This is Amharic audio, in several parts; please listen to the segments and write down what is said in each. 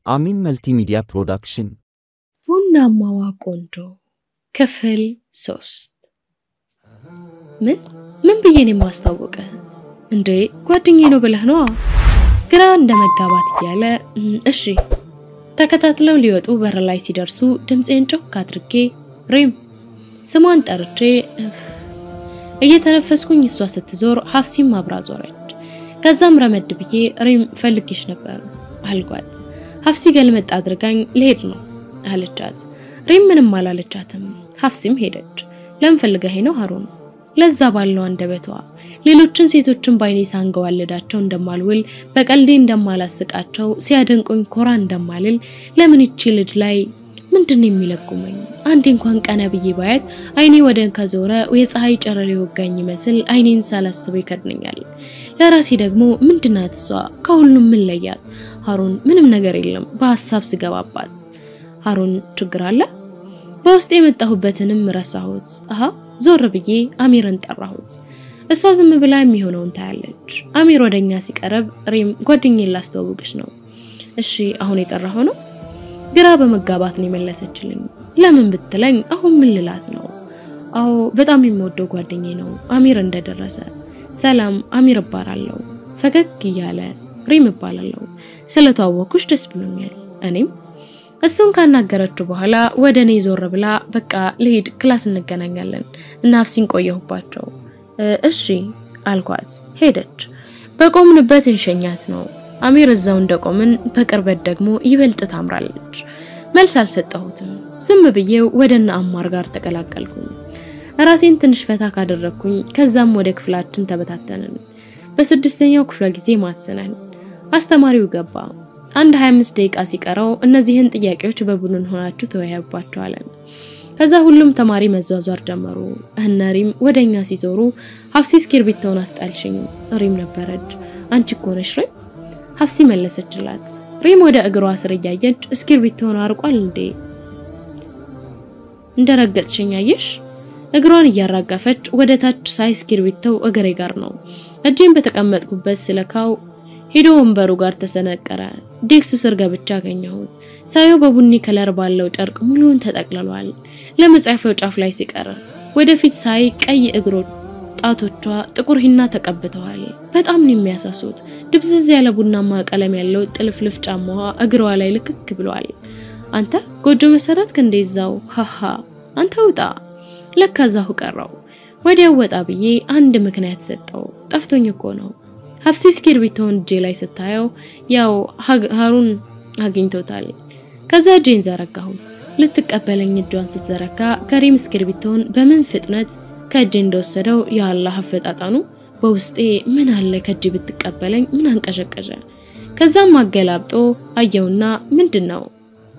አሚን መልቲሚዲያ ፕሮዳክሽን ቡናማዋ ቆንጆ ክፍል ሶስት ምን ምን ብዬ ነው የማስታወቀ እንዴ ጓደኛዬ ነው ብለህ ነዋ ግራ እንደ መጋባት እያለ እሺ ተከታትለው ሊወጡ በር ላይ ሲደርሱ ድምፄን ጮክ አድርጌ ሪም ስሟን ጠርቼ እየተነፈስኩኝ እሷ ስትዞር ሀፍሲም አብራ ዞረች። ከዛም ረመድ ብዬ ሪም ፈልግሽ ነበር አልኳት። ሀፍሲ ገልመጥ አድርጋኝ ልሄድ ነው አለቻት። ሪም ምንም አላለቻትም። ሀፍሲም ሄደች። ለምን ፈልገኸኝ ነው ሀሩን? ለዛ ባለው አንደበቷ ሌሎችን ሴቶችን ባይኔ ሳንገዋልዳቸው እንደማልውል በቀልዴ እንደማላስቃቸው ሲያደንቁኝ ኮራ እንደማልል ለምን ይቺ ልጅ ላይ ምንድን ነው የሚለቁመኝ? አንዴ እንኳን ቀና ብዬ ባያት አይኔ ወደ ከዞረ የፀሐይ ጨረር የወጋኝ ይመስል አይኔን ሳላስበው ይከድነኛል። ለራሴ ደግሞ ምንድናት እሷ ከሁሉም ምን ለያት? ሀሩን ምንም ነገር የለም በሀሳብ ስገባባት። ሀሩን ችግር አለ? በውስጥ የመጣሁበትንም ረሳሁት። አሀ ዞር ብዬ አሚርን ጠራሁት። እሷ ዝም ብላ የሚሆነውን ታያለች። አሚር ወደኛ ሲቀርብ ሪም ጓደኛዬን ላስተዋውቅሽ ነው። እሺ አሁን የጠራኸው ነው? ግራ በመጋባት ነው የመለሰችልኝ። ለምን ብትለኝ አሁን ምን ልላት ነው? አዎ በጣም የምወደው ጓደኛዬ ነው አሚር እንደደረሰ። ሰላም አሚር እባላለሁ። ፈገግ እያለ ሪም እባላለሁ። ስለተዋወኩሽ ደስ ብሎኛል። እኔም እሱን ካናገረችው በኋላ ወደ እኔ ዞር ብላ በቃ ልሄድ ክላስ እንገናኛለን እና ሀፍሲን ቆየሁባቸው። እሺ አልኳት። ሄደች። በቆምንበት እንሸኛት ነው። አሚር እዛው እንደቆምን በቅርበት ደግሞ ይበልጥ ታምራለች። መልስ አልሰጠሁትም። ዝም ብዬው ወደ እነ አማር ጋር ተቀላቀልኩኝ። ራሴን ትንሽ ፈታ ካደረግኩኝ ከዛም ወደ ክፍላችን ተበታተንን። በስድስተኛው ክፍለ ጊዜ ማትሰነን አስተማሪው ገባ። አንድ 25 ደቂቃ ሲቀረው እነዚህን ጥያቄዎች በቡድን ሆናችሁ ተወያዩባቸዋለን። ከዛ ሁሉም ተማሪ መዟዟር ጀመሩ። እነ ሪም ወደኛ ሲዞሩ ሀፍሲ እስክርቢቶውን አስጣልሽኝ። ሪም ነበረች። አንቺ እኮ ነሽ ሪም ሀፍሲ መለሰችላት። ሪም ወደ እግሯ ስር እያየች እስክርቢቶውን አርቋል እንዴ እንደረገጥሽኝ አየሽ? እግሯን እያራገፈች ወደ ታች ሳይ እስክርቢቶው እግሬ ጋር ነው። እጄን በተቀመጥኩበት ስለካው ሄዶ ወንበሩ ጋር ተሰነቀረ። ዴክስ ስር ገብቻ አገኘሁት። ሳየው በቡኒ ከለር ባለው ጨርቅ ሙሉውን ተጠቅልሏል። ለመጻፊያው ጫፍ ላይ ሲቀር ወደፊት ሳይ ቀይ እግሮች ጣቶቿ ጥቁር ሂና ተቀብተዋል። በጣም ነው የሚያሳሱት። ድብዝዝ ያለ ቡናማ ቀለም ያለው ጥልፍልፍ ጫማዋ እግሯ ላይ ልክክ ብሏል። አንተ ጎጆ መሰረት ከእንደዛው ሃሃ አንተ ውጣ። ለካ እዛሁ ቀረው። ወዲያው ወጣ ብዬ አንድ ምክንያት ሰጠው። ጠፍቶኝ እኮ ነው። ሀፍሲ እስክርቢቶውን እጄ ላይ ስታየው ያው ሀሩን አግኝቶታል። ከዛ እጄን ዘረጋሁት። ልትቀበለኝ እጇን ስትዘረጋ ከሪም እስክርቢቶውን በምን ፍጥነት ከእጄ እንደወሰደው የአላህ አፈጣጣኑ በውስጤ ምን አለ ከእጅ ብትቀበለኝ ምን አንቀሸቀሸ። ከዛም አገላብጦ አየውና ምንድን ነው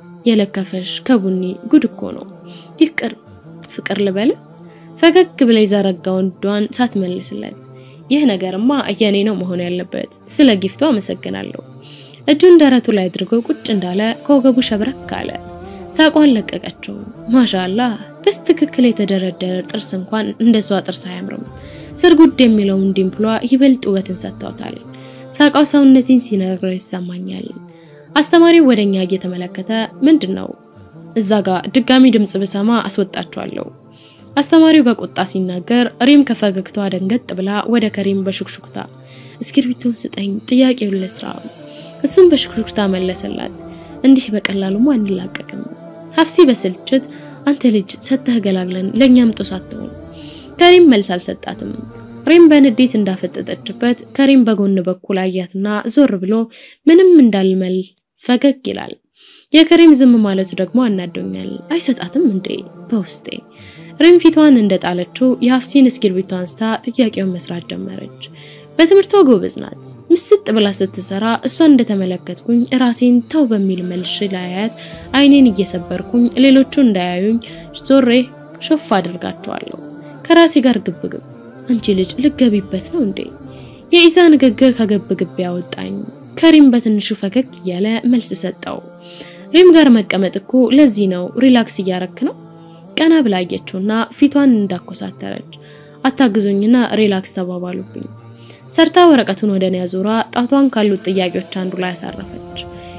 የለከፈሽ ከቡኒ ጉድ እኮ ነው። ይቅር ፍቅር ልበል። ፈገግ ብላ የዘረጋውን እጇን ሳትመልስለት ይህ ነገርማ የኔ ነው መሆን ያለበት። ስለ ጊፍቱ አመሰግናለሁ። እጁን ደረቱ ላይ አድርጎ ቁጭ እንዳለ ከወገቡ ሸብረክ አለ። ሳቋን ለቀቀችው። ማሻአላህ በስትክክል የተደረደረ ጥርስ እንኳን እንደሷ ጥርስ አያምርም። ስርጉድ የሚለውን ዲምፕሏ ይበልጥ ውበትን ሰጥተውታል። ሳቃው ሰውነቴን ሲነግረው ይሰማኛል። አስተማሪው ወደኛ እየተመለከተ ምንድን ነው እዛ ጋር ድጋሚ ድምጽ ብሰማ አስወጣቸዋለሁ። አስተማሪው በቁጣ ሲናገር ሪም ከፈገግታዋ ደንገጥ ብላ ወደ ከሪም በሹክሹክታ እስክርቢቶን ስጠኝ ጥያቄውን ልስራ። እሱም በሹክሹክታ መለሰላት። እንዲህ በቀላሉማ አንላቀቅም። ሀፍሲ በስልችት አንተ ልጅ ሰተህ ገላግለን ለእኛም ጦስ አትሆን። ከሪም መልስ አልሰጣትም። ሪም በንዴት እንዳፈጠጠችበት ከሪም በጎን በኩል አያትና ዞር ብሎ ምንም እንዳልመል ፈገግ ይላል። የከሪም ዝም ማለቱ ደግሞ አናዶኛል። አይሰጣትም እንዴ በውስጤ ሪም ፊቷን እንደጣለችው የሀፍሲን እስክርቢቶ አንስታ ጥያቄውን መስራት ጀመረች። በትምህርቷ ጎበዝ ናት። ምስጥ ብላ ስትሰራ እሷን እንደተመለከትኩኝ ራሴን ተው በሚል መልሽ ላያት አይኔን እየሰበርኩኝ ሌሎቹ እንዳያዩኝ ዞሬ ሾፍ አድርጋቸዋለሁ። ከራሴ ጋር ግብግብ አንቺ ልጅ ልገቢበት ነው እንዴ? የኢዛ ንግግር ከግብግብ ያወጣኝ። ከሪም በትንሹ ፈገግ እያለ መልስ ሰጠው። ሪም ጋር መቀመጥ እኮ ለዚህ ነው። ሪላክስ እያረክ ነው። ቀና ብላ አየችውና ፊቷን እንዳኮሳተረች አታግዙኝና ሪላክስ ተባባሉብኝ። ሰርታ ወረቀቱን ወደ እኔ አዙራ ጣቷን ካሉት ጥያቄዎች አንዱ ላይ አሳረፈች።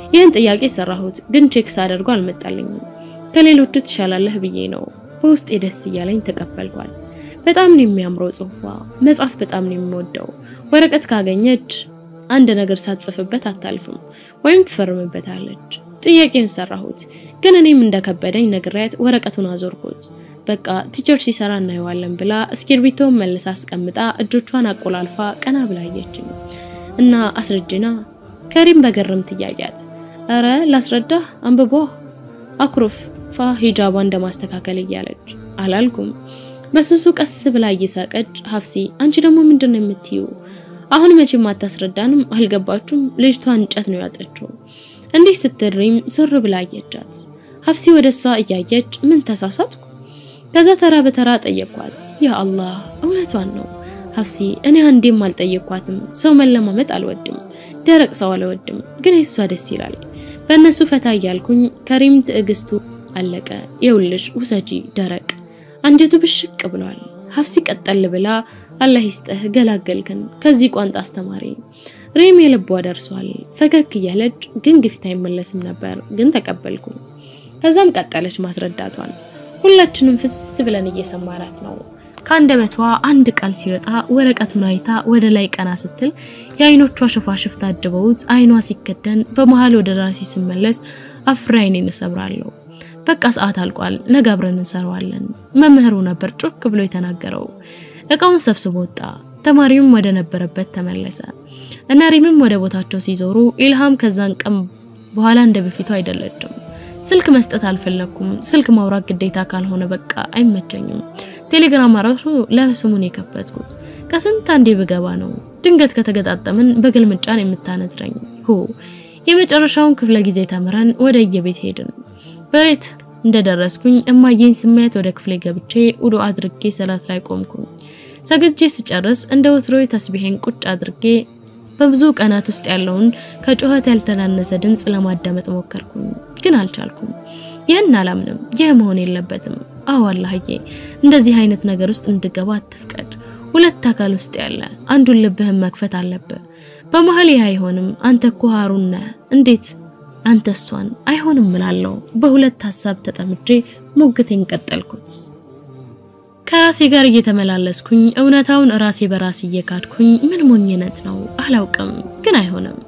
ይህን ጥያቄ ሰራሁት፣ ግን ቼክ ሳደርገው አልመጣልኝም። ከሌሎቹ ትሻላለህ ብዬ ነው በውስጤ ደስ እያለኝ ተቀበልኳት። በጣም ነው የሚያምረው ጽሁፏ። መጻፍ በጣም ነው የሚወደው። ወረቀት ካገኘች አንድ ነገር ሳትጽፍበት አታልፍም ወይም ትፈርምበታለች። ጥያቄውን ሰራሁት፣ ግን እኔም እንደከበደኝ ነግሬያት ወረቀቱን አዞርኩት። በቃ ቲቸር ሲሰራ እናየዋለን ብላ እስክርቢቶን መልሳ አስቀምጣ እጆቿን አቆላልፋ ቀና ብላየችኝ እና አስረጅና ከሪም በገርም ትያያት አረ ላስረዳህ አንብቦ አኩርፍ ፋ ሂጃቧ እንደማስተካከል እያለች አላልኩም። በስሱ ቀስ ብላ እየሳቀች ሀፍሲ አንቺ ደግሞ ምንድን ነው የምትዩ? አሁን መቼም አታስረዳንም። አልገባችሁም? ልጅቷ እንጨት ነው ያጠችው። እንዲህ ስትሪም ዞር ብላ አየቻት። ሀፍሲ ወደ እሷ እያየች ምን ተሳሳትኩ? ከዛ ተራ በተራ ጠየቅኳት። ያ አላህ እውነቷን ነው ሀፍሲ። እኔ አንዴም አልጠየቅኳትም። ሰው መለማመጥ አልወድም፣ ደረቅ ሰው አልወድም፣ ግን የሷ ደስ ይላል። በእነሱ ፈታ እያልኩኝ ከሪም ትዕግስቱ አለቀ። ይኸውልሽ ውሰጂ ደረቅ አንጀቱ ብሽቅ ብሏል። ሀፍሲ ቀጠል ብላ አላህ ይስጥህ ገላገልክን ከዚህ ቋንጣ አስተማሪ። ሪም የልቧ ደርሷል። ፈገግ እያለች ግን ግፊት አይመለስም ነበር፣ ግን ተቀበልኩ። ከዛም ቀጠለች ማስረዳቷን። ሁላችንም ፍስስ ብለን እየሰማናት ነው። ከአንደበቷ አንድ ቃል ሲወጣ ወረቀቱን አይታ ወደ ላይ ቀና ስትል የአይኖቿ ሽፋሽፍ ታጅበውት አይኗ ሲከደን በመሃል ወደ ራሴ ስመለስ አፍሬ አይኔን እሰብራለሁ። በቃ ሰዓት አልቋል፣ ነገ አብረን እንሰራዋለን። መምህሩ ነበር ጮክ ብሎ የተናገረው። እቃውን ሰብስቦ ወጣ። ተማሪውም ወደ ነበረበት ተመለሰ። እነ ሪምም ወደ ቦታቸው ሲዞሩ ኢልሃም ከዛን ቀን በኋላ እንደ በፊቱ አይደለችም። ስልክ መስጠት አልፈለኩም። ስልክ ማውራት ግዴታ ካልሆነ በቃ አይመቸኝም። ቴሌግራም ራሱ ለስሙን የከፈትኩት ከስንት አንዴ ብገባ ነው። ድንገት ከተገጣጠምን በግልምጫን የምታነድረኝ ሁ የመጨረሻውን ክፍለ ጊዜ ተምረን ወደ የቤት ሄድን። በሬት እንደደረስኩኝ እማዬን ስሜት ወደ ክፍሌ ገብቼ ውዱ አድርጌ ሰላት ላይ ቆምኩኝ። ሰግጄ ስጨርስ እንደ ወትሮዬ ተስቢሄን ቁጭ አድርጌ በብዙ ቀናት ውስጥ ያለውን ከጩኸት ያልተናነሰ ድምፅ ለማዳመጥ ሞከርኩኝ፣ ግን አልቻልኩም። ይህን አላምንም። ይህ መሆን የለበትም። አዎ አላህዬ፣ እንደዚህ አይነት ነገር ውስጥ እንድገባ አትፍቀድ። ሁለት አካል ውስጥ ያለ አንዱን ልብህን መክፈት አለብህ። በመሀል ይህ አይሆንም። አንተ እኮ ሀሩን ነህ። እንዴት አንተ እሷን አይሆንም እላለሁ። በሁለት ሀሳብ ተጠምጄ ሙግቴን ቀጠልኩት። ከራሴ ጋር እየተመላለስኩኝ እውነታውን ራሴ በራሴ እየካድኩኝ ምን ሞኝነት ነው አላውቅም፣ ግን አይሆንም።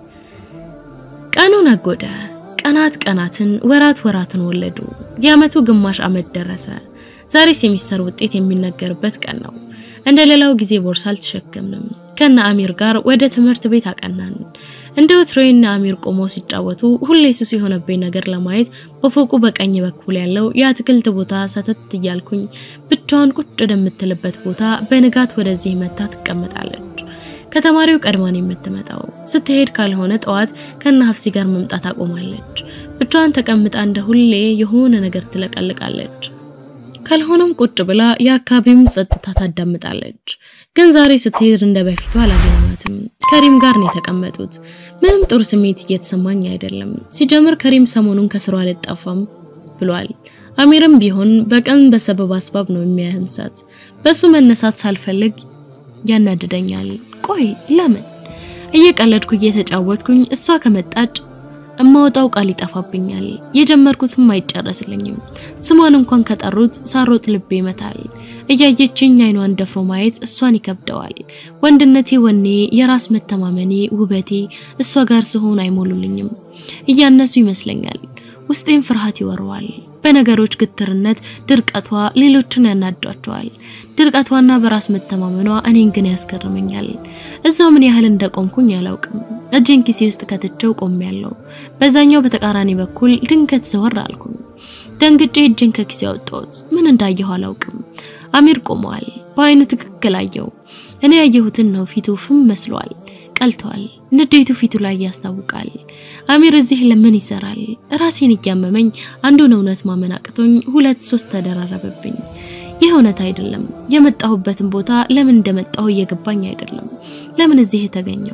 ቀኑ ነጎደ። ቀናት ቀናትን፣ ወራት ወራትን ወለዱ። የአመቱ ግማሽ አመት ደረሰ። ዛሬ ሴሚስተር ውጤት የሚነገርበት ቀን ነው። እንደ ሌላው ጊዜ ቦርሳ አልተሸከምንም። ከነ አሚር ጋር ወደ ትምህርት ቤት አቀናን። እንደ ወትሮዬና አሚር ቆመው ሲጫወቱ ሁሌ ሱስ የሆነብኝ ነገር ለማየት በፎቁ በቀኝ በኩል ያለው የአትክልት ቦታ ሰተት እያልኩኝ ብቻዋን ቁጭ ወደምትልበት ቦታ በንጋት ወደዚህ መታ ትቀመጣለች። ከተማሪው ቀድማን የምትመጣው ስትሄድ ካልሆነ ጠዋት ከነ ሀፍሲ ጋር መምጣት አቆማለች። ብቻዋን ተቀምጣ እንደ ሁሌ የሆነ ነገር ትለቀልቃለች። ካልሆነም ቁጭ ብላ የአካባቢውን ጸጥታ ታዳምጣለች። ግን ዛሬ ስትሄድ እንደ በፊቱ አላገኘኋትም። ከሪም ጋር ነው የተቀመጡት። ምንም ጥሩ ስሜት እየተሰማኝ አይደለም። ሲጀምር ከሪም ሰሞኑን ከስሯ አልጠፋም ብሏል። አሚርም ቢሆን በቀን በሰበብ አስባብ ነው የሚያንሳት። በሱ መነሳት ሳልፈልግ ያናድደኛል። ቆይ ለምን? እየቀለድኩ እየተጫወትኩኝ እሷ ከመጣች እማወጣው ቃል ይጠፋብኛል። የጀመርኩትም አይጨረስልኝም። ስሟን እንኳን ከጠሩት ሳሮጥ ልቤ ይመታል። እያየችኝ አይኗን ደፍሮ ማየት እሷን ይከብደዋል። ወንድነቴ፣ ወኔ፣ የራስ መተማመኔ፣ ውበቴ እሷ ጋር ስሆን አይሞሉልኝም። እያነሱ ይመስለኛል። ውስጤን ፍርሃት ይወረዋል። በነገሮች ግትርነት ድርቀቷ ሌሎችን ያናዷቸዋል። ድርቀቷና በራስ መተማመኗ እኔን ግን ያስገርመኛል። እዛው ምን ያህል እንደቆምኩኝ አላውቅም። እጄን ኪሴ ውስጥ ከትቼው ቆሜያለሁ። በዛኛው በተቃራኒ በኩል ድንገት ዘወር አልኩኝ። ደንግጬ እጄን ከኪሴ አወጣሁት። ምን እንዳየሁ አላውቅም። አሚር ቆመዋል። በአይኑ ትክክል አየው። እኔ ያየሁትን ነው። ፊቱ ፍም መስሏል፣ ቀልቷል። ንዴቱ ፊቱ ላይ ያስታውቃል። አሚር እዚህ ለምን ይሰራል? ራሴን እያመመኝ አንዱን እውነት ማመን አቅቶኝ ሁለት ሶስት ተደራረበብኝ። ይህ እውነት አይደለም። የመጣሁበትን ቦታ ለምን እንደመጣሁ እየገባኝ አይደለም። ለምን እዚህ የተገኘው?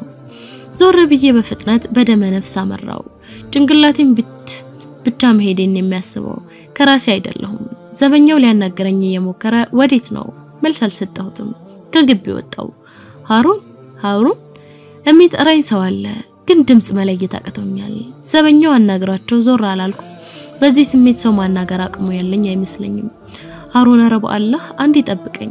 ዞር ብዬ በፍጥነት በደመ ነፍስ አመራው። ጭንቅላቴን ብት ብቻ መሄዴን የሚያስበው ከራሴ አይደለሁም። ዘበኛው ሊያናገረኝ እየሞከረ ወዴት ነው? መልስ አልሰጠሁትም። ከግቢ ወጣው። ሃሩን ሃሩን የሚጠራኝ ሰው አለ። ግን ድምፅ መለየት አቅቶኛል። ዘበኛው አናግራቸው ዞር አላልኩ። በዚህ ስሜት ሰው ማናገር አቅሙ ያለኝ አይመስለኝም። ሀሩን ኧረ በአላህ አንዴ ጠብቀኝ።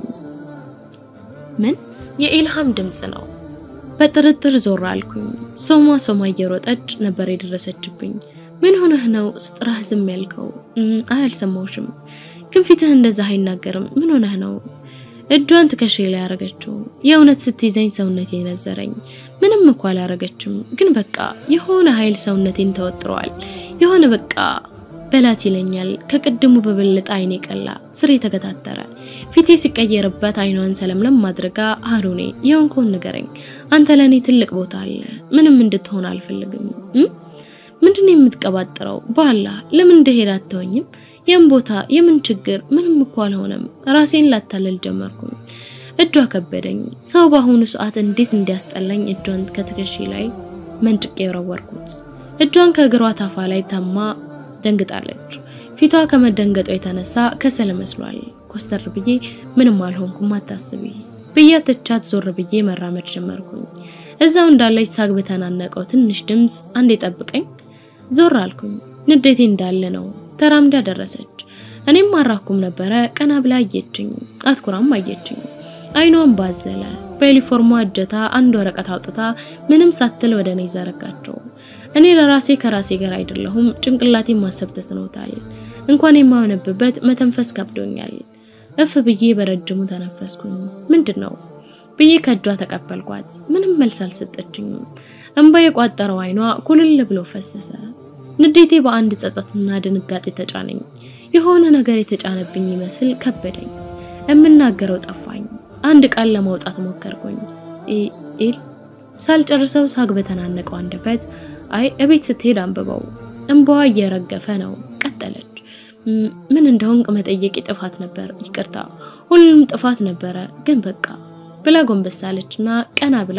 ምን የኢልሃም ድምፅ ነው። በጥርጥር ዞር አልኩኝ። ሶማ ሶማ እየሮጠች ነበር የደረሰችብኝ። ምን ሆነህ ነው ስጥራህ ዝም ያልከው? አይ አልሰማሁሽም፣ ግን ፊትህ እንደዛ አይናገርም። ምን ሆነህ ነው? እጇን ትከሻ ላይ ያረገችው። የእውነት ስትይዘኝ ሰውነቴ ነዘረኝ። ምንም እኮ አላረገችም፣ ግን በቃ የሆነ ኃይል ሰውነቴን ተወጥሯል። የሆነ በቃ በላት ይለኛል። ከቅድሙ በበለጠ አይኔ ቀላ፣ ስሬ ተገታተረ። ፊቴ ሲቀየርበት አይኗን ሰለምለም ማድረጋ ሀሩኔ የሆንከውን ንገረኝ። አንተ ለእኔ ትልቅ ቦታ አለ። ምንም እንድትሆን አልፈልግም። ምንድን ነው የምትቀባጥረው? በኋላ ለምን እንደሄድ አትተወኝም? የም ቦታ የምን ችግር? ምንም እኮ አልሆነም። ራሴን ላታለል ጀመርኩኝ። እጇ ከበደኝ። ሰው በአሁኑ ሰዓት እንዴት እንዲያስጠላኝ እጇን ከትከሻ ላይ መንጭቄ የወረወርኩት። እጇን ከእግሯ ታፋ ላይ ታማ ደንግጣለች። ፊቷ ከመደንገጧ የተነሳ ከሰል መስሏል። ኮስተር ብዬ ምንም አልሆንኩም አታስቢ ብዬ ትቻት ዞር ብዬ መራመድ ጀመርኩኝ። እዛው እንዳለች ሳግ በተናነቀው ትንሽ ድምፅ አንዴ ጠብቀኝ። ዞር አልኩኝ። ንዴቴ እንዳለ ነው። ተራምዳ ደረሰች። እኔም አራኩም ነበረ። ቀና ብላ አየችኝ፣ አትኩራም አየችኝ። አይኗን ባዘለ በዩኒፎርሟ እጀታ አንድ ወረቀት አውጥታ ምንም ሳትል ወደ እኔ ዘረጋቸው። እኔ ለራሴ ከራሴ ጋር አይደለሁም። ጭንቅላቴን ማሰብ ተስኖታል። እንኳን የማነብበት መተንፈስ ከብዶኛል። እፍ ብዬ በረጅሙ ተነፈስኩኝ። ምንድን ነው ብዬ ከእጇ ተቀበልኳት። ምንም መልስ አልሰጠችኝም። እንባ የቋጠረው አይኗ ኩልል ብሎ ፈሰሰ። ንዴቴ በአንድ ጸጸትና ድንጋጤ ተጫነኝ። የሆነ ነገር የተጫነብኝ ይመስል ከበደኝ። የምናገረው ጠፋኝ። አንድ ቃል ለማውጣት ሞከርኩኝ። ኢል ሳልጨርሰው ሳግ በተናነቀው አንደበት አይ እቤት ስትሄድ አንብበው። እንባዋ እየረገፈ ነው። ቀጠለች። ምን እንደሆንክ መጠየቅ ጥፋት ነበር። ይቅርታ፣ ሁሉም ጥፋት ነበረ፣ ግን በቃ ብላ ጎንበስ አለችና ቀና ብላ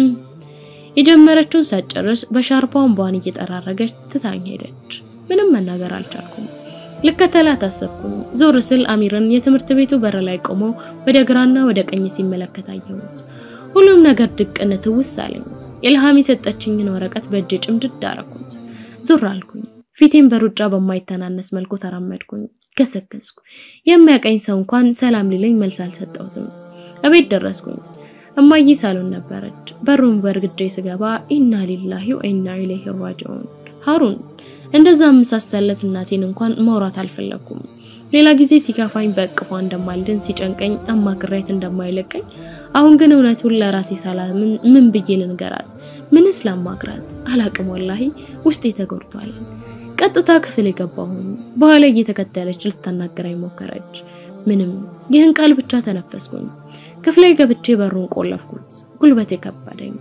የጀመረችውን ሳትጨርስ በሻርፓ እንባዋን እየጠራረገች ትታኝ ሄደች። ምንም መናገር አልቻልኩም። ልከተላት አሰብኩኝ። ዞር ስል አሚርን የትምህርት ቤቱ በር ላይ ቆሞ ወደ ግራና ወደ ቀኝ ሲመለከት አየሁት። ሁሉም ነገር ድቅን ትውስ አለኝ። ኢልሃም የሰጠችኝን ወረቀት በእጅ ጭምድድ አረኩት። ዞር አልኩኝ። ፊቴን በሩጫ በማይተናነስ መልኩ ተራመድኩኝ። ገሰገስኩ። የሚያቀኝ ሰው እንኳን ሰላም ሊለኝ መልስ አልሰጠሁትም። እቤት ደረስኩኝ። እማዬ ሳሎን ነበረች። በሩን በርግጄ ስገባ ኢና ሊላሂ ወኢና ኢለይሂ ራጂዑን። ሀሩን እንደዛ መሳሰለት እናቴን እንኳን ማውራት አልፈለኩም። ሌላ ጊዜ ሲከፋኝ በእቅፏ እንደማልድን ሲጨንቀኝ አማክራይት እንደማይለቀኝ አሁን ግን እውነቱን ለራሴ ሳላምን ምን ብዬ ልንገራት? ምንስ ላማክራት? አላቅም። ወላሂ ውስጤ ተጎድቷል። ቀጥታ ክፍል የገባሁኝ። በኋላ እየተከተለች ልታናገረኝ ሞከረች። ምንም ይህን ቃል ብቻ ተነፈስኩኝ። ክፍሌ ገብቼ በሩን ቆለፍኩት። ጉልበቴ ከበደኝ።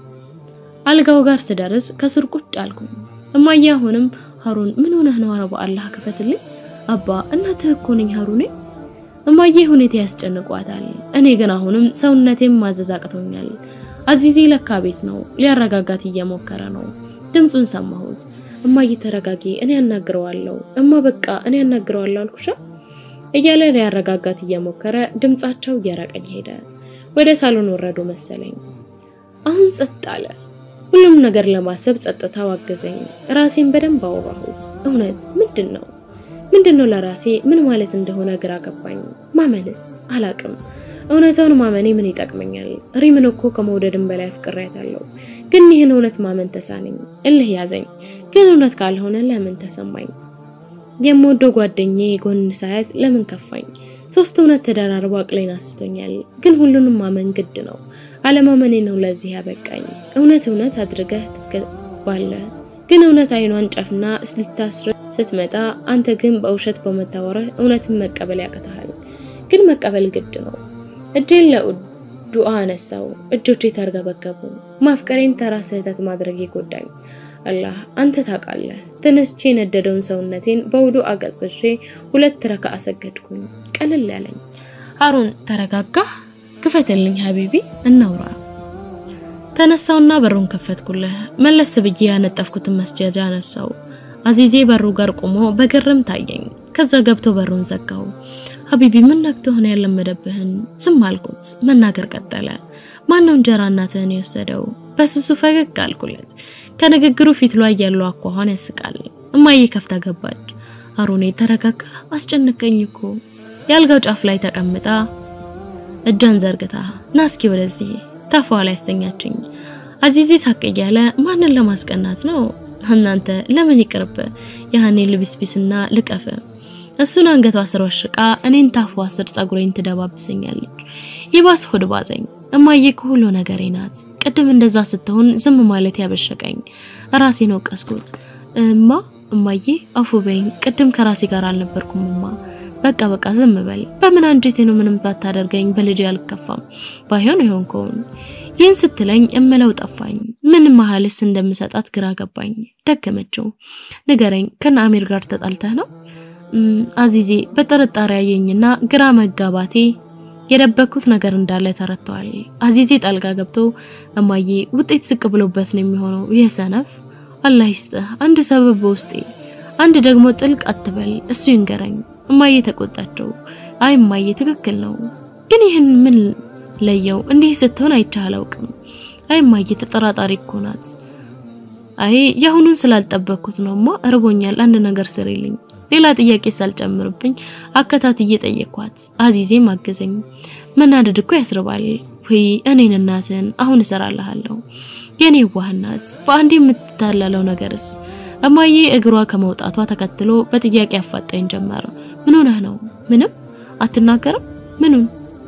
አልጋው ጋር ስደርስ ከስር ቁጭ አልኩኝ። እማዬ አሁንም ሀሩን ምን ሆነህ ነው? ኧረ በአላህ ክፈትልኝ። አባ እናትህ እኮ ነኝ ሀሩኔ። እማዬ ሁኔታ ያስጨንቋታል። እኔ ግን አሁንም ሰውነቴም ማዘዝ አቅቶኛል። አዚዜ ለካ ቤት ነው። ሊያረጋጋት እየሞከረ ነው። ድምፁን ሰማሁት። እማዬ ተረጋጊ፣ እኔ ያናግረዋለሁ። እማ በቃ እኔ ያናግረዋለሁ አልኩሻ እያለ ሊያረጋጋት እየሞከረ ድምጻቸው እየራቀኝ ሄደ። ወደ ሳሎን ወረዱ መሰለኝ። አሁን ጸጥ አለ። ሁሉም ነገር ለማሰብ ጸጥታው አገዘኝ። ራሴን በደንብ አወራሁት። እውነት ምንድን ነው ምንድን ነው ለራሴ ምን ማለት እንደሆነ ግራ ገባኝ። ማመንስ አላቅም። እውነታውን ማመኔ ምን ይጠቅመኛል? ሪምን እኮ ከመውደድም በላይ አፍቅሬያታለሁ። ግን ይህን እውነት ማመን ተሳነኝ። እልህ ያዘኝ። ግን እውነት ካልሆነ ለምን ተሰማኝ? የምወደው ጓደኛዬ ጎን ሳያት ለምን ከፋኝ? ሶስት እውነት ተደራርቦ አቅሌን አስቶኛል። ግን ሁሉንም ማመን ግድ ነው። አለማመኔ ነው ለዚህ ያበቃኝ። እውነት እውነት አድርገህ ትገባለ። ግን እውነት አይኗን ጨፍና ልታስር ስትመጣ አንተ ግን በውሸት በመታወርህ እውነትን መቀበል ያቅተሃል። ግን መቀበል ግድ ነው። እጄን ለዱዓ አነሳው። እጆቼ ተርገበገቡ። ማፍቀሬን ተራ ስህተት ማድረግ ይጎዳኝ። አላህ አንተ ታውቃለህ። ተነስቼ የነደደውን ሰውነቴን በውዱ አቀዝቅዤ ሁለት ረካ አሰገድኩኝ። ቀልል ያለኝ። ሀሩን ተረጋጋ፣ ክፈትልኝ ሀቢቢ፣ እናውራ። ተነሳውና በሩን ከፈትኩልህ። መለስ ብዬ ያነጠፍኩትን መስጀጃ አነሳው። አዚዜ በሩ ጋር ቆሞ በግርም ታየኝ። ከዛ ገብቶ በሩን ዘጋው። ሀቢቢ ምን ነክቶ ሆነ ያለመደብህን? ዝም አልኩት። መናገር ቀጠለ። ማነው እንጀራ እናትህን የወሰደው? በስሱ ፈገግ አልኩለት። ከንግግሩ ፊት ላይ ያለው አኳኋን ያስቃል። እማዬ ከፍታ ገባች። አሮኔ ተረጋጋ፣ አስጨነቀኝ እኮ የአልጋው ጫፍ ላይ ተቀምጣ እጇን ዘርግታ ና እስኪ ወደዚህ ታፏ ላይ ያስተኛችኝ። አዚዜ ሳቅ እያለ ማንን ለማስቀናት ነው? እናንተ ለምን ይቅርብ ያህኔ ልብስቢስና ልቀፍ እሱን አንገቷ ስር ወሽቃ እኔን ታፏ ስር ጸጉሬን ትደባብሰኛለች። ይባስ ሆድ ባዘኝ። እማዬ ከሁሉ ነገሬ ናት። ቅድም እንደዛ ስትሆን ዝም ማለት ያበሸቀኝ ራሴን ወቀስኩት። እማ እማዬ አፉ በይኝ። ቅድም ከራሴ ጋር አልነበርኩም እማ በቃ በቃ ዝም በል። በምን አንጀቴ ነው ምንም ባታደርገኝ በልጄ አልከፋም። ባይሆን ይሆን ከሆነ ይህን ስትለኝ እምለው ጠፋኝ። ምን መሀልስ እንደምሰጣት ግራ ገባኝ። ደገመችው። ንገረኝ፣ ከነ አሚር ጋር ተጣልተህ ነው? አዚዜ በጥርጣሬ ያየኝና ግራ መጋባቴ የደበኩት ነገር እንዳለ ተረድተዋል። አዚዜ ጣልቃ ገብቶ እማዬ ውጤት ዝቅ ብሎበት ነው የሚሆነው ይህ ሰነፍ። አላህ ይስጥህ። አንድ ሰበብ በውስጤ አንድ ደግሞ ጥልቅ አትበል፣ እሱ ይንገረኝ። እማዬ ተቆጣቸው። አይ እማዬ ትክክል ነው፣ ግን ይህን ምን ለየው? እንዲህ ስትሆን አይቼህ አላውቅም። አይ እማዬ ተጠራጣሪ እኮ ናት። አይ የአሁኑን ስላልጠበቅኩት ነውማ። እርቦኛል፣ አንድ ነገር ስሪልኝ። ሌላ ጥያቄ ሳልጨምርብኝ አከታትዬ ጠየኳት። አዚዜም አገዘኝ። መናደድ እኮ ያስርባል። ወይ እኔን እናትን አሁን እሰራልሃለሁ። የኔ ዋህናት በአንድ የምትታለለው ነገርስ? እማዬ እግሯ ከመውጣቷ ተከትሎ በጥያቄ አፋጣኝ ጀመረ። ምን ሆነህ ነው? ምንም አትናገርም? ምኑን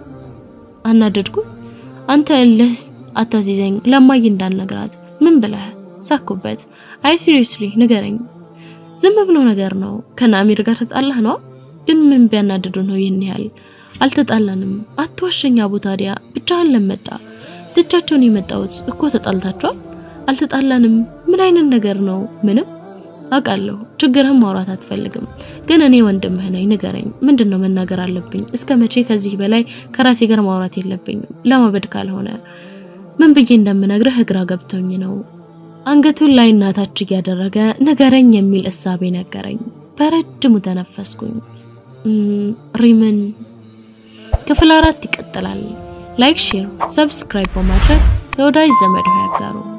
አናደድኩ? አንተ እልህ አታዚዘኝ። ለማዬ እንዳልነግራት ምን ብለህ ሳኩበት? አይ ሲሪየስሊ ንገረኝ። ዝም ብሎ ነገር ነው። ከናሚር ጋር ተጣላህ ነው? ግን ምን ቢያናድዱ ነው ይህን ያህል? አልተጣላንም። አትዋሸኛ። አቡ ታዲያ ብቻህን ለመጣ ትቻቸውን የመጣሁት እኮ ተጣልታችኋል? አልተጣላንም። ምን አይነት ነገር ነው? ምንም አውቃለሁ። ችግርህን ማውራት አትፈልግም፣ ግን እኔ ወንድምህ ነኝ። ንገረኝ፣ ምንድን ነው መናገር አለብኝ? እስከ መቼ ከዚህ በላይ ከራሴ ጋር ማውራት የለብኝም? ለማበድ ካልሆነ ምን ብዬ እንደምነግርህ ግራ ገብቶኝ ነው። አንገቱን ላይ እናታች እያደረገ ንገረኝ የሚል እሳቤ ነገረኝ። በረጅሙ ተነፈስኩኝ። ሪምን ክፍል አራት ይቀጥላል። ላይክ፣ ሼር፣ ሰብስክራይብ በማድረግ ለወዳጅ ዘመድ ያጋሩ።